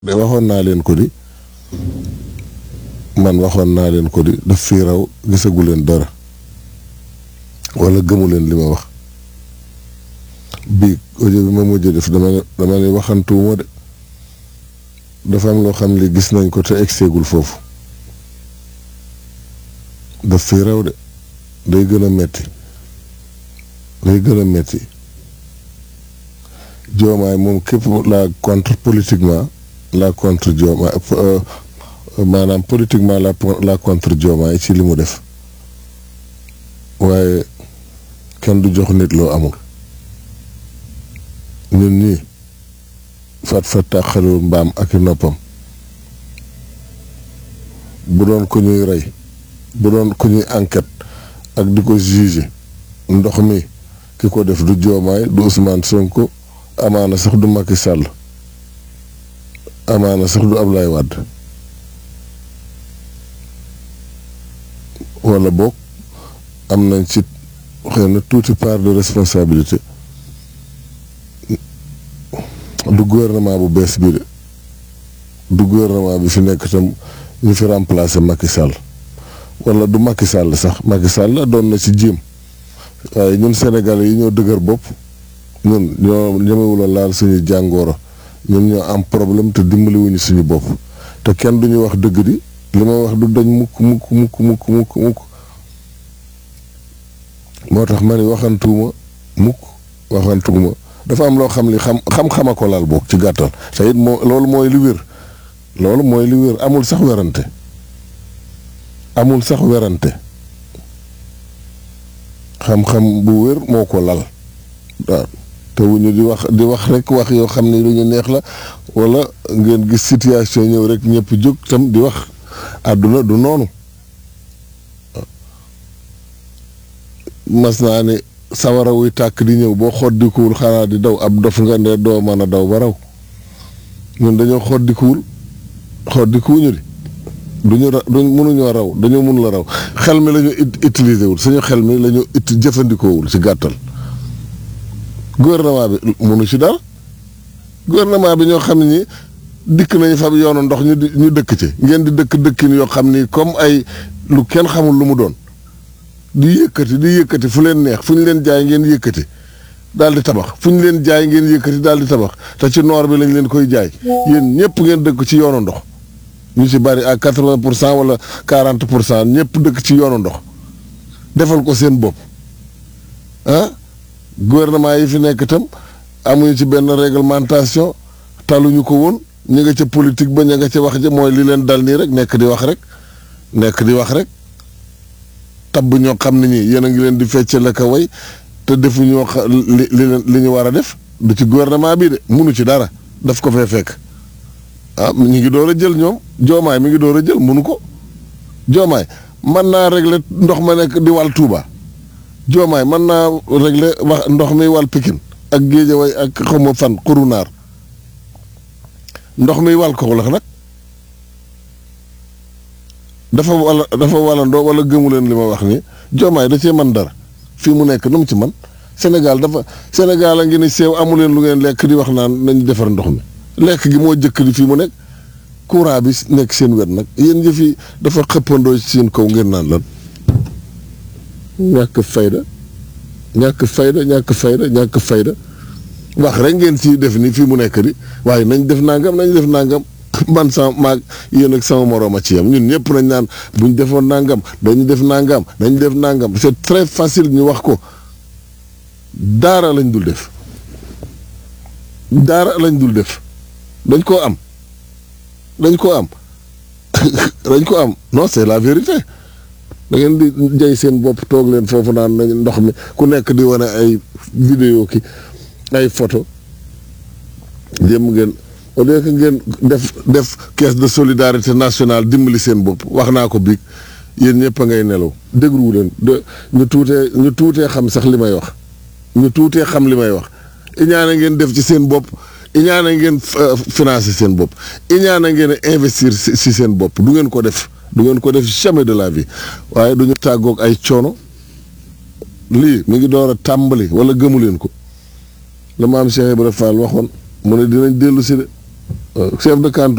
de waxoon naa leen ko di man waxoon naa leen ko di daf fii raw gisagu leen dara wala gëmu leen li ma wax bii audio bi ma mujj def dama ne dama ne waxantuwuma de dafa am loo xam li gis nañ ko te egseegul foofu daf fii raw de day gën a metti day gën a metti joomaay moom képp la contre politiquement la contre joomaay maanaam politiquement la la contre joomaay ci li mu def waaye kenn du jox nit loo amul ñun ñii fat fat tàqalul mbaam ak i noppam bu doon ko ñuy rey bu doon ko ñuy enquête ak di ko juger ndox mi ki ko def du joomaay du Ousmane Sonko amaana sax du Macky Sall amaana sax du Ablaye Wade wala boog am nañ ci xëy na tuuti part de responsabilité du gouvernement bu bees bi de du gouvernement bi fi nekk tam ñu fi remplacer Macky Sall wala du Macky Sall sax Macky Sall doon na ci jéem waaye ñun Sénégalais yi ñoo dëgër bopp ñun ñoo ñemewula laal suñu jàngooro ñun ñoo am problème te dimbaliwuñu suñu bopp te kenn duñu wax dëgg di li ma wax du dañ mukk mukk mukk mukk mukk mukk moo tax ma ni waxantuuma mukk waxantuuma dafa am loo xam li xam xam-xama ko laal boog ci gàttal te it moo loolu mooy li wér loolu mooy li wér amul sax werante amul sax werante xam-xam bu wér moo ko lal waaw te wuñu di wax di wax rek wax yoo xam ni lu ñu neex la wala ngeen gis situation ñëw rek ñëpp jóg tam di wax àdduna du noonu mas naa ne sawara wuy tàkk di ñëw boo xoddikuwul xanaa di daw ab dof nga ne doo mën a daw ba raw ñun dañoo xoddikuwul xoddikuwuñu di duñu ra duñ mënuñoo raw dañoo mun la raw xel mi la ñu utiliser wul suñu xel mi la ñu it jëfandikoowul ci gàttal gouvernement bi mënu ci dara gouvernement bi ñoo xam ne ñi dikk nañu fa yoonu ndox ñu ñu dëkk ci ngeen di dëkk dëkkin yoo xam ni comme ay lu kenn xamul lu mu doon di yëkkati di yëkkati fu leen neex fu ñu leen jaay ngeen yëkkati daal di tabax fu ñu leen jaay ngeen yëkkati daal di tabax te ci noor bi lañ leen koy jaay yéen ñëpp ngeen dëkk ci yoonu ndox ñu ci bari à quatre-vingt pour cent wala quarante pour cent ñëpp dëkk ci yoonu ndox defal ko seen bopp ah gouvernement yi fi nekk itam amuñu ci benn réglementation taluñu ko woon ñu nga ca politique ba ñu nga ca wax ja mooy li leen dal nii rek nekk di wax rek nekk di wax rek tabb ñoo xam ne ñi yéen a ngi leen di fecce la ko way te defuñoo li li li ñu war a def du ci gouvernement bi de munu ci dara daf ko fee fekk ah ñu ngi door a jël ñoom joomaay mi ngi door a jël munu ko joomaay mën naa régler ndox ma nekk di wàll Touba joomaay mën naa régler wax ndox mi wàll Pikine ak Géejawaay ak xawma fan xurunaar ndox mi wàll ko la nag dafa wala dafa walandoo wala gëmu leen li ma wax nii joomaay da cee man dara fii mu nekk nu mu ci man Sénégal dafa Sénégal a ngi ni seew amu leen lu ngeen lekk di wax naan nañ defar ndox mi lekk gi moo jëkk di fii mu nekk courant bi nekk seen wet nag yéen jëf yi dafa xëppandoo ci seen kaw ngeen naan lan ñàkk fayda ñàkk fayda ñàkk fayda ñàkk fayda wax rek ngeen ci def ni fii mu nekk di waaye nañ def nangam nañ def nangam man sama maag yéen ak sama moroom a ci yam ñun ñëpp nañ naan buñ defoon nangam dañu def nangam dañu def nangam c'est très facile ñu wax ko daara lañ dul def daara lañ dul def dañ koo am dañ koo am dañ ko am non c'est la vérité da ngeen di jay seen bopp toog leen foofu naan nañ ndox mi ku nekk di wane ay vidéo ki ay photo jëm ngeen au lieu que ngeen def def caisse de solidarité nationale dimbali seen bopp wax naa ko biig yéen ñëpp a ngay nelaw dégluwu leen de ñu tuutee ñu tuutee xam sax li may wax ñu tuutee xam li may wax iñaane ngeen def ci seen bopp iñaane ngeen financer seen bopp iñaane ngeen investir si seen bopp du ngeen ko def du ngeen ko def jamais de la vie waaye du ñu tàggoog ay coono lii mi ngi door a tàmbali wala gëmu leen ko la maam Cheikh Ibrahima Fall waxoon mu ne dinañ dellu si de chef de canton